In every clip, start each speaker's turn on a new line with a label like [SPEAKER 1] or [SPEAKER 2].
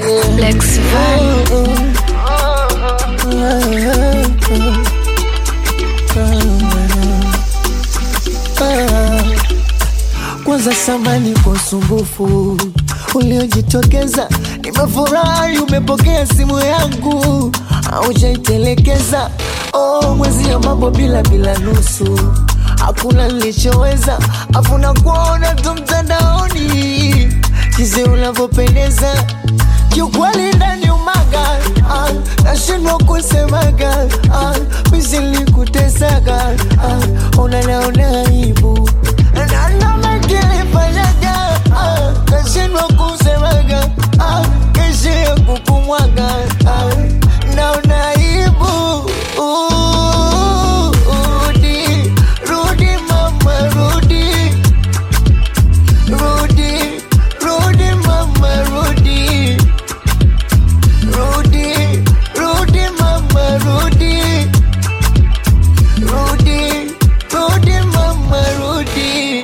[SPEAKER 1] Lex Van.
[SPEAKER 2] Kwanza samani kwa usumbufu uliojitokeza, nimefurahi umepokea simu yangu, aujaitelekeza. Oh, mwezi ya mambo bila bila nusu, hakuna nilichoweza, afuna kuona tu mtandaoni jinsi unavyopendeza kiukweli ndani umaga ah, nashindwa kusemaga ah, misi nilikutesaga ah, unanaona aibu na namekilifanyaga ah, nashindwa kusemaga ah, keshi ya kukumwaga ah, naona aibu Uh, rudi rudi mama rudi rudi rudi mama rudi rudi rudi mama rudi rudi rudi mama rudi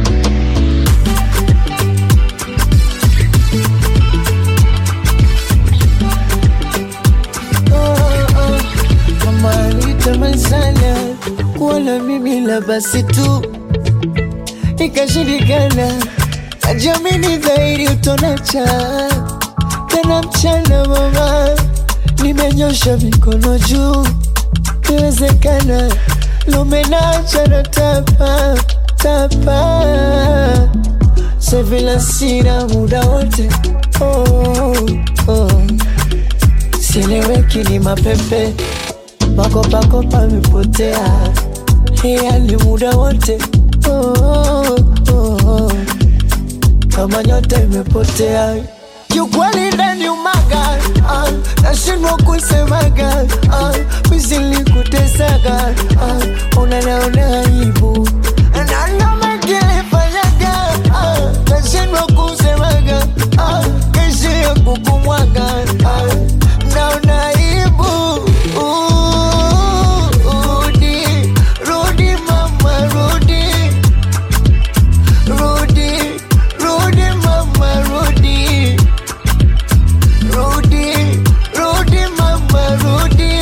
[SPEAKER 2] oh, oh. mama alitamani sana kuona mimi la basi tu ikashindikana najamini dhahiri utonacha tena mchana mama nimenyosha mikono juu iwezekana lumenacha na tapa tapa sevila sina muda wote oh, oh. sieleweki ni mapepe makopakopa amepotea yani muda wote oh, oh, oh. kama nyota imepotea kiukweli ndani umaga ah, nashindwa kusemaga ah, misilikutesaka ah, unanaona aibu nanamekilifanyaga ah, nashindwa kusemaga ah, keshi ya kukumwaga ah, naona aibu Uh, rudi rudi mama rudi rudi rudi mama rudi rudi rudi mama rudi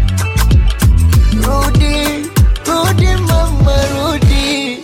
[SPEAKER 2] rudi rudi mama rudi